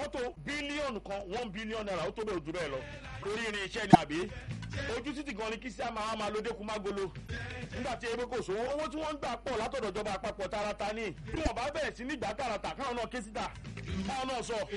mọ́tò bílíọ̀nù kan one billion naira ó tó bẹ́ẹ̀ ojú bẹ́ẹ̀ lọ lórí irin iṣẹ́ ni àbí ojú títì gan ni kí sí àmà àmà lóde kú mágolo nígbà tí ewé kò sówó owó tí wọ́n ń gbà pọ̀ látọ̀dọ̀ ìjọba àpapọ̀ tààràtà ní bí wọ́n bá bẹ̀rẹ̀ sí ní ìgbà tààràtà káwọn náà ké síta káwọn náà sọ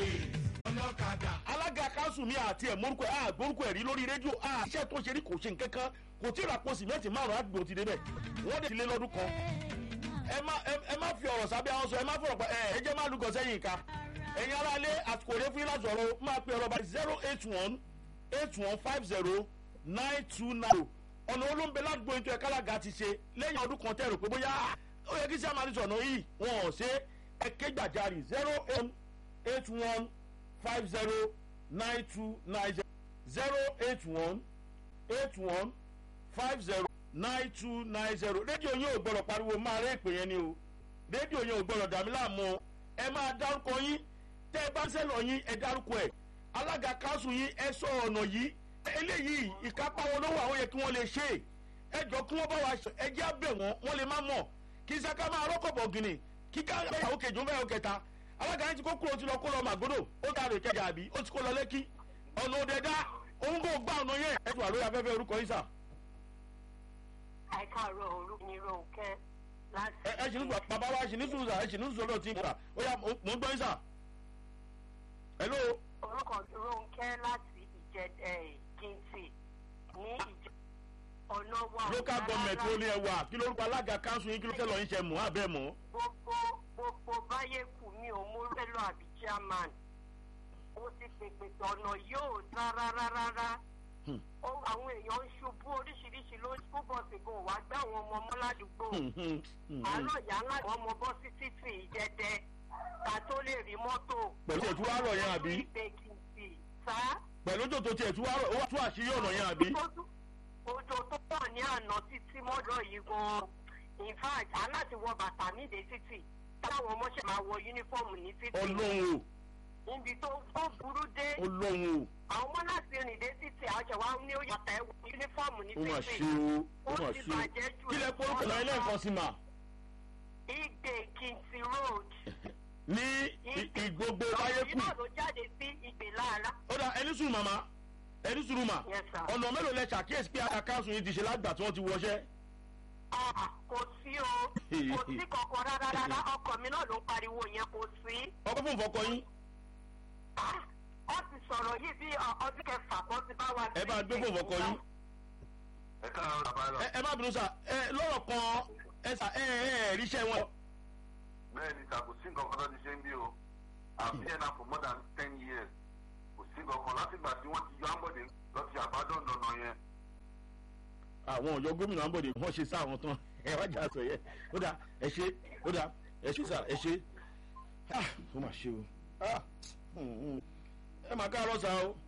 alága kanṣu mi àti ẹ̀ morúkọ ẹ̀ àgbórúkọ ẹ̀ rí lórí rédíò à iṣẹ́ tó ṣe rí kò ṣe nǹkan kan kò tí ì ràpọ̀ sìmẹ́ǹtì márùn-ún àdúgbò ti débẹ̀ wọ́n dẹ̀ ti lé lọ́dún kan ẹ má ẹ má fi ọ̀rọ̀ sábẹ́ àwọn sọ ẹ má fọ̀rọ̀ pa ẹ ẹ jẹ́ má lùgọ̀ sẹ́yìn ìka ẹ̀yin aráalé àsìkò rẹ fún yín láti ọ̀rọ̀ máa pe ọ̀rọ̀ bá zero eight one eight one five zero nine two nine ọ̀nà olóńgbẹ ládùúgbò ètò ẹ̀ka alága ti ṣe lẹ́yìn ọdún kan tẹ̀rù pé bóyá ó yẹ kí sí àmàlí sọ̀nà yìí wọn ò ṣe ẹ̀kẹ́ gbàjarì zero eight one five zero nine two nine zero zero eight one eight one five zero nine two nine zero rédíò yín ò gbọ́dọ̀ pariwo máa rẹ́ ìpè yẹn ni o rédíò yín ò gbọ́dọ̀ dàmí láàmú o ẹ máa dárúkọ yín tẹ́ ẹ bá ń sẹ́lọ̀ yín ẹ dárúkọ ẹ̀ alága kanṣu yín ẹ sọ ọ̀nà yìí eléyìí ìkápá wọn ló wà ó yẹ kí wọ́n lè ṣe é ẹ jọ kí wọ́n bá wa ẹ jẹ́ àbẹ̀ wọn wọ́n lè má mọ̀ kí saka máa rọ́kọ̀bọ̀ gìnì kí ká àwọn kejì ń bẹ̀rẹ̀ kẹta alága yín ti kó kúrò ó ti lọ kó lọ màgódò ó dàrú ìkẹjà àbí ó ti kó lọ lẹ́kí ọ̀nà òde dá òun kò gbà ọ̀nà yẹn ẹ tù wà lórí afẹ́fẹ́ orúkọ yín sà. àìkàrọ̀ orúkọ ni ronke láti. ẹ ẹ ṣì ní sùn bàbá wa ṣì ní sùn sà ẹ ṣì ní sùn lọ́dọ̀ tí ń kà ó yà mò ń gbọ́ yín sà. hello. orúkọ ronke láti ìjẹ gíntì ní ìjẹ ọ̀nà wa. local government ló ní ẹ wà kí lórúkọ alága kanṣu yín kí ló tẹ́ lọ yín ṣe mọ́ àbẹ́ mọ́. gbogbo gbogbo báyé kù mí ò mú rẹ́lọ àbí chairman ó ti pèpè ọ̀nà yóò dá rárá rárá àwọn èèyàn ń ṣubú oríṣiríṣi ló school bus go wá gbé àwọn ọmọ ọmọ ládùúgbò àárọ̀ ìyá ńlá àwọn ọmọ bọ́ sí títì ìjẹ́dẹ́ ká tó lè rí mọ́tò. pẹ̀lú ètò àárọ̀ yẹn àbí. pẹ̀lú òjò tó tiẹ̀ tú àárọ̀ ó wà tú àṣírí ọ̀nà yẹn àbí. òjò tó pọ̀ ní àná títí mọ́dọ̀ yìí gan-an in fact aláti wọ bàtà nídìí títì táwọn ọmọ ṣe máa wọ yúnífọ́ọ̀mù ní títì. ọlọ́run o níbi tó tó burú dé. ọlọ́run o àwọn ọmọ láti rìn dé títì àjọ wa ní ó yàtọ̀ ẹ̀wọ̀ yúnífọ́ọ̀mù ní ó mà títì. ṣe o ó mà ṣe o kí lẹ porúkọ náà ilé nǹkan sí ma. igbe kinti road. ní ìgbogbo báyé kù. ìgbà ló jáde sí igbe lára. ó dà ẹni sùn màmá ẹni sùn mà Yes, sir. ọ̀nà mélòó lẹ ṣàkíyèsí pé àyà káàsùn yìí ti ṣe lágbà tí wọ́n ti wọṣẹ́. Ah, kò sí o kò sí kankan rárá rárá ọkọ mi náà ló ń pariwo yẹn kò sí. ọkọ fún ìfọkọ yín Ah, ọ ti sọ̀rọ̀ yìí bí ọ- ọdún kẹfà kan ti bá wa. ẹ bá gbé fún ìfọkọ yín. ẹ káàárọ̀ bàbá lọ. ẹ ẹ má bínú sà ẹ lọ́rọ̀ kan ẹ sà ẹ ẹ ẹ ríṣẹ́ wọn. bẹ́ẹ̀ ni sà kò sí nǹkan kan tó ti ṣe ń bí o àbí ẹ̀ náà for more than ten years kò sí nǹkan kan látìgbà tí wọ́n ti yọ àmbọ̀dé lọ ti àbádọ́n dandan yẹn. àwọn ọ̀yọ́ gómìnà àbọ̀dé wọ́n ṣe sáwọn tán ẹ wá jà sọ yẹ ó dà ẹ ṣe ó dà ẹ ṣe sà ẹ ṣe Ah, ó mà ṣe o Ah, hmm, hmm. ẹ mà káàárọ̀ sà o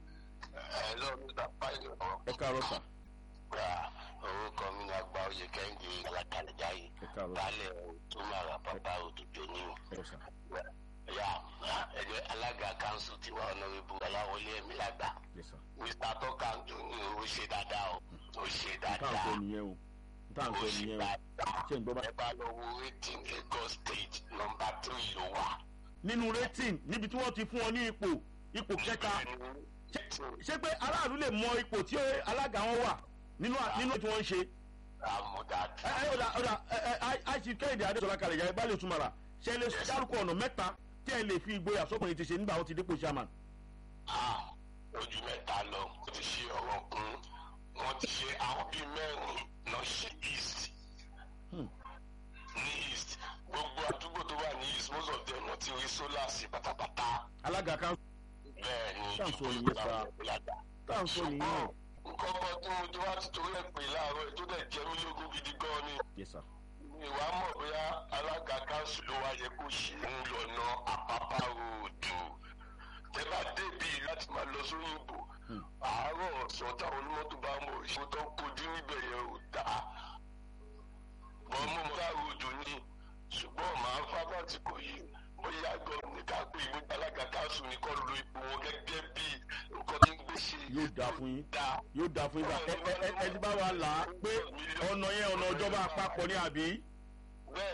ẹ lọ mr pilot ẹ káàárọ̀ sà gba orúkọ mi ní agba oyè kẹ́hìndé alákàlẹ́jà yìí ẹ káàárọ̀ baálẹ̀ tó máa ra bàbá òdòdó ní o. ẹ sà ya ẹgbẹ́ alága kanṣu tiwa ọ̀nàrẹ́bù ọláwọlé ẹ̀mí lágbà ẹ sà mr tọ́kàndó ní o ṣe dáadáa o o ṣe táà ń sọ dáadáa nìyẹn o táà ń o sọ ṣe nìyẹn o dáadáa ṣé ń gbọ́ bá. ẹ bá lọ wo rating lagos state nọmba three ló wà. nínú rating níbi tí wọ́n ti fún ọ ní ipò ipò kẹta ṣé- ṣé pé aráàlú lè mọ ipò tí alága wọn wà nínú à- nínú tí wọ́n ń ṣe. àmúdájú. ẹ ẹ ọ̀dà ọ̀dà ẹ ẹ àìsí kẹ́hìndé adéṣọlá kalẹ̀ yàrá ìbálẹ̀ òtúmọ̀ra ṣe lè dárúkọ ọ̀nà mẹ́ta tí ẹ lè fi ìgboyà sọ́kùnrin ti ṣe nígbà wọn ti dípò chairman. Ah, ojú mẹ́ta lọ wọ́n ti ṣe ọ̀rọ̀ kún wọ́n ti ṣe àwọn bíi mẹ́rin lọ ṣe east Hmm. ní east gbogbo àdúgbò tó wà ní east most of them wọ́n ti rí solar sí pátápátá alága kan bẹ́ẹ̀ ni Ṣáà ń sọ gbogbo nìyẹn sá. àwọn ìlàjà. tá à ń sọ nìyẹn. nǹkan kan tí mo ti wá ti torí ẹ̀ pè láàárọ̀ ẹ̀ tó dẹ̀ jẹ́ mí lógún gidi gan ni yes sir. ìwà mọ̀ bóyá alága kanṣu ló wá yẹ kó ṣe ń lọ́nà àpápá ròdù tẹ́ bá débi láti máa lọ sóyìnbó àárọ̀ ọ̀sán táwọn onímọ́tò bá mọ̀ ìṣó tó ń kojú níbẹ̀ yẹn ò dáa wọ́n mú mọ́tà ròdù ni ṣùgbọ́n màá fábà tí kò yí bóyá gbọ́dọ̀ ní ká pé ìwé alága kanṣu ní kọ́ lo ipò wọn gẹ́gẹ́ bí nǹkan tí ń gbé ṣe yóò dáa fún yín dáa yóò dáa fún yín bá ẹ ẹ ẹ ẹ ti bá wa là á pé ọ̀nà yẹn ọ̀nà ìjọba àpapọ̀ ní àbí.